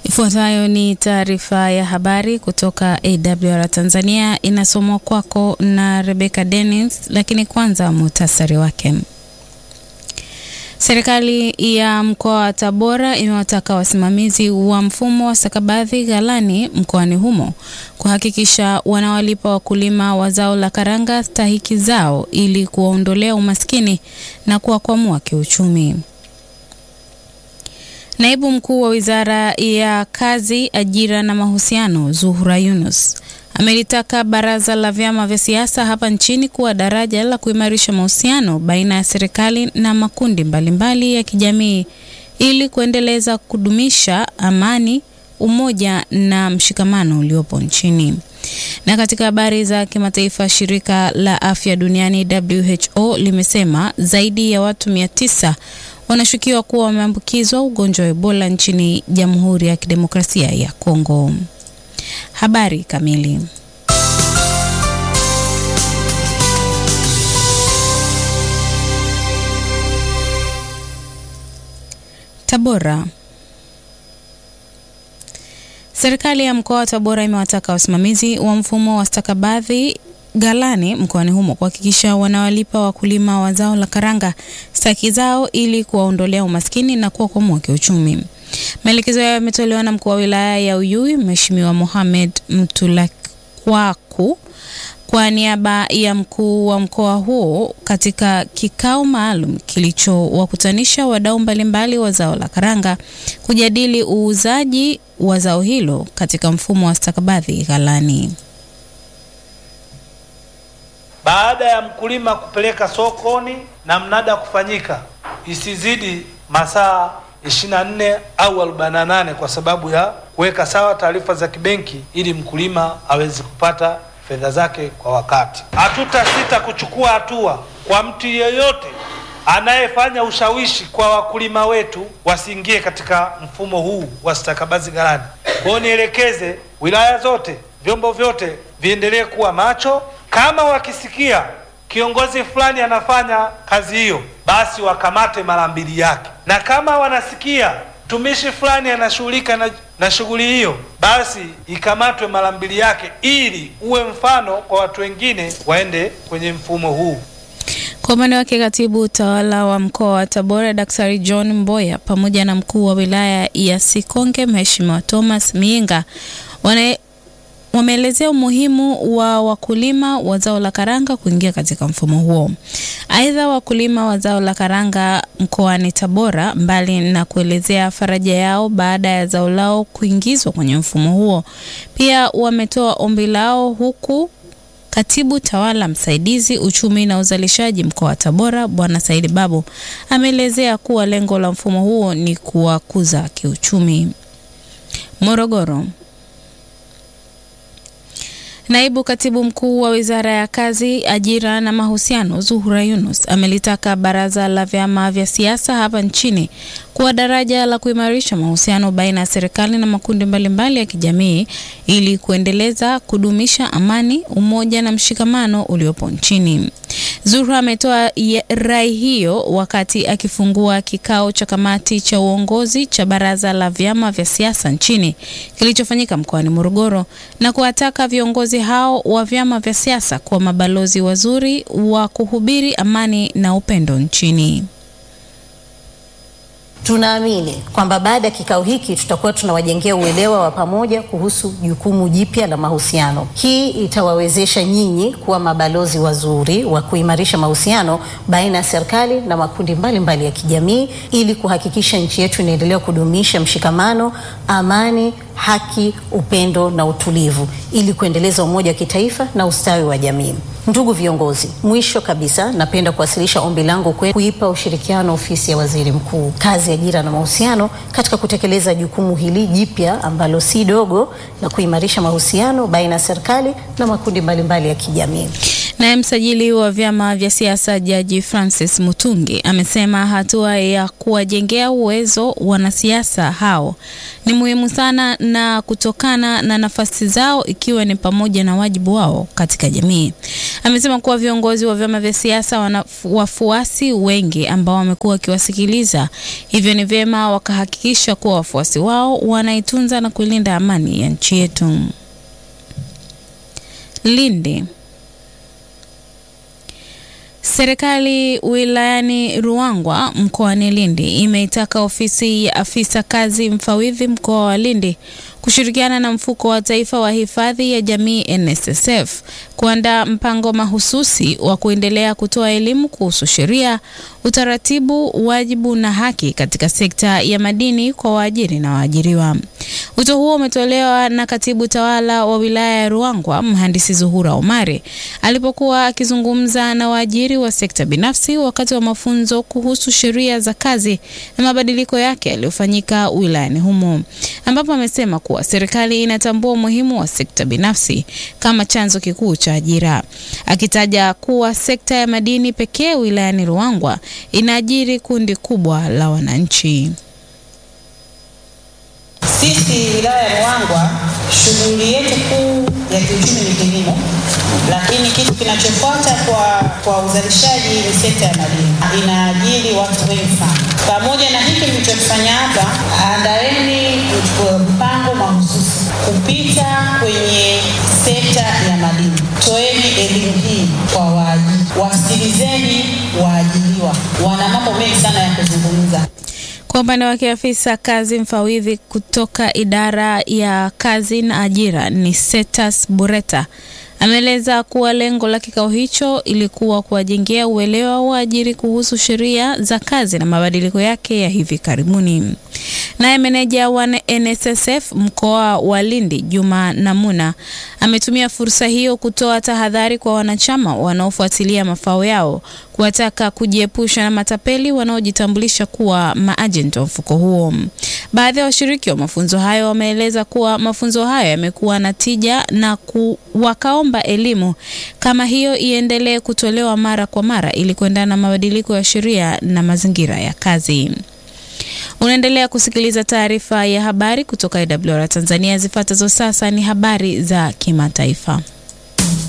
Ifuatayo ni taarifa ya habari kutoka AWR Tanzania, inasomwa kwako na Rebecca Dennis, lakini kwanza muhtasari wake. Serikali ya mkoa wa Tabora imewataka wasimamizi wa mfumo wa stakabadhi ghalani mkoani humo kuhakikisha wanawalipa wakulima wa zao la karanga stahiki zao ili kuwaondolea umaskini na kuwakwamua kiuchumi. Naibu mkuu wa Wizara ya Kazi, Ajira na Mahusiano, Zuhura Yunus amelitaka baraza la vyama vya siasa hapa nchini kuwa daraja la kuimarisha mahusiano baina ya serikali na makundi mbalimbali mbali ya kijamii ili kuendeleza kudumisha amani, umoja na mshikamano uliopo nchini. Na katika habari za kimataifa, shirika la afya duniani WHO limesema zaidi ya watu mia tisa wanashukiwa kuwa wameambukizwa ugonjwa wa Ebola nchini Jamhuri ya Kidemokrasia ya Kongo. Habari kamili. Tabora. Serikali ya mkoa wa Tabora imewataka wasimamizi wa mfumo wa stakabadhi ghalani mkoani humo kuhakikisha wanawalipa wakulima wa zao la karanga staki zao ili kuwaondolea umaskini na kuwakwamua kiuchumi. Maelekezo hayo yametolewa na mkuu wa wilaya ya Uyui Mheshimiwa Mohamed Mtulakwaku kwa niaba ya mkuu wa mkoa huo katika kikao maalum kilichowakutanisha wadau mbalimbali wa zao la karanga kujadili uuzaji wa zao hilo katika mfumo wa stakabadhi ghalani. Baada ya mkulima kupeleka sokoni na mnada kufanyika, isizidi masaa 24 au 48 kwa sababu ya kuweka sawa taarifa za kibenki ili mkulima aweze kupata fedha zake kwa wakati. Hatutasita kuchukua hatua kwa mtu yeyote anayefanya ushawishi kwa wakulima wetu wasiingie katika mfumo huu wa stakabadhi ghalani. Kwa hiyo nielekeze wilaya zote, vyombo vyote viendelee kuwa macho. Kama wakisikia kiongozi fulani anafanya kazi hiyo, basi wakamate mara mbili yake, na kama wanasikia mtumishi fulani anashughulika na, na shughuli hiyo, basi ikamatwe mara mbili yake, ili uwe mfano kwa watu wengine waende kwenye mfumo huu. Kwa upande wake katibu utawala wa mkoa wa Tabora Daktari John Mboya pamoja na mkuu wa wilaya ya Sikonge Mheshimiwa Thomas Miinga wana wameelezea umuhimu wa wakulima wa zao la karanga kuingia katika mfumo huo. Aidha, wakulima wa zao la karanga mkoani Tabora, mbali na kuelezea faraja yao baada ya zao lao kuingizwa kwenye mfumo huo, pia wametoa ombi lao huku Katibu tawala msaidizi uchumi na uzalishaji mkoa wa Tabora Bwana Saidi Babu ameelezea kuwa lengo la mfumo huo ni kuwakuza kiuchumi. Morogoro. Naibu katibu mkuu wa Wizara ya Kazi, Ajira na Mahusiano Zuhura Yunus amelitaka baraza la vyama vya siasa hapa nchini kuwa daraja la kuimarisha mahusiano baina ya serikali na makundi mbalimbali mbali ya kijamii ili kuendeleza kudumisha amani, umoja na mshikamano uliopo nchini. Zuhura ametoa rai hiyo wakati akifungua kikao cha kamati cha uongozi cha baraza la vyama vya siasa nchini kilichofanyika mkoani Morogoro na kuwataka viongozi hao wa vyama vya siasa kuwa mabalozi wazuri wa kuhubiri amani na upendo nchini. Tunaamini kwamba baada ya kikao hiki tutakuwa tunawajengea uelewa wa pamoja kuhusu jukumu jipya la mahusiano. Hii itawawezesha nyinyi kuwa mabalozi wazuri wa kuimarisha mahusiano baina ya serikali na makundi mbalimbali mbali ya kijamii ili kuhakikisha nchi yetu inaendelea kudumisha mshikamano, amani, haki, upendo na utulivu ili kuendeleza umoja wa kitaifa na ustawi wa jamii. Ndugu viongozi, mwisho kabisa napenda kuwasilisha ombi langu kwenu kuipa ushirikiano ofisi ya Waziri Mkuu, Kazi, Ajira na Mahusiano katika kutekeleza jukumu hili jipya ambalo si dogo la kuimarisha mahusiano baina ya serikali na makundi mbalimbali ya kijamii. Naye msajili wa vyama vya siasa Jaji Francis Mutungi amesema hatua ya kuwajengea uwezo wanasiasa hao ni muhimu sana na kutokana na nafasi zao ikiwa ni pamoja na wajibu wao katika jamii. Amesema kuwa viongozi wa vyama vya siasa wana wafuasi wengi ambao wamekuwa wakiwasikiliza, hivyo ni vyema wakahakikisha kuwa wafuasi wao wanaitunza na kuilinda amani ya nchi yetu. Lindi. Serikali wilayani Ruangwa mkoani Lindi imeitaka ofisi ya afisa kazi mfawidhi mkoa wa Lindi kushirikiana na mfuko wa taifa wa hifadhi ya jamii NSSF kuandaa mpango mahususi wa kuendelea kutoa elimu kuhusu sheria, utaratibu, wajibu na haki katika sekta ya madini kwa waajiri na waajiriwa. Wito huo umetolewa na katibu tawala wa wilaya ya Ruangwa mhandisi Zuhura Omari alipokuwa akizungumza na waajiri wa sekta binafsi wakati wa mafunzo kuhusu sheria za kazi na mabadiliko yake yaliyofanyika wilayani humo, ambapo amesema kuwa serikali inatambua umuhimu wa sekta binafsi kama chanzo kikuu cha ajira, akitaja kuwa sekta ya madini pekee wilayani Ruangwa inaajiri kundi kubwa la wananchi. Sisi wilaya ya Ruangwa shughuli yetu kuu ya kiuchumi ni kilimo, lakini kitu kinachofuata kwa, kwa uzalishaji ni sekta ya madini, inaajiri watu wengi sana. Pamoja na hiki mlichokifanya hapa, andaeni mpango mahususi kupita kwenye sekta ya madini. Toeni elimu hii kwa waajiri, wasikilizeni waajiriwa, wana mambo mengi sana ya kuzungumza. Kwa upande wake afisa kazi mfawidhi kutoka idara ya kazi na ajira ni Setas Bureta ameeleza kuwa lengo la kikao hicho ilikuwa kuwajengea uelewa wa waajiri kuhusu sheria za kazi na mabadiliko yake ya hivi karibuni. Naye meneja wa NSSF mkoa wa Lindi Juma Namuna ametumia fursa hiyo kutoa tahadhari kwa wanachama wanaofuatilia mafao yao, kuwataka kujiepusha na matapeli wanaojitambulisha kuwa maajenti wa mfuko huo. Baadhi ya washiriki wa mafunzo hayo wameeleza kuwa mafunzo hayo yamekuwa na tija na ku, wakaomba elimu kama hiyo iendelee kutolewa mara kwa mara ili kuendana na mabadiliko ya sheria na mazingira ya kazi. Unaendelea kusikiliza taarifa ya habari kutoka IWR Tanzania. Zifuatazo sasa ni habari za kimataifa.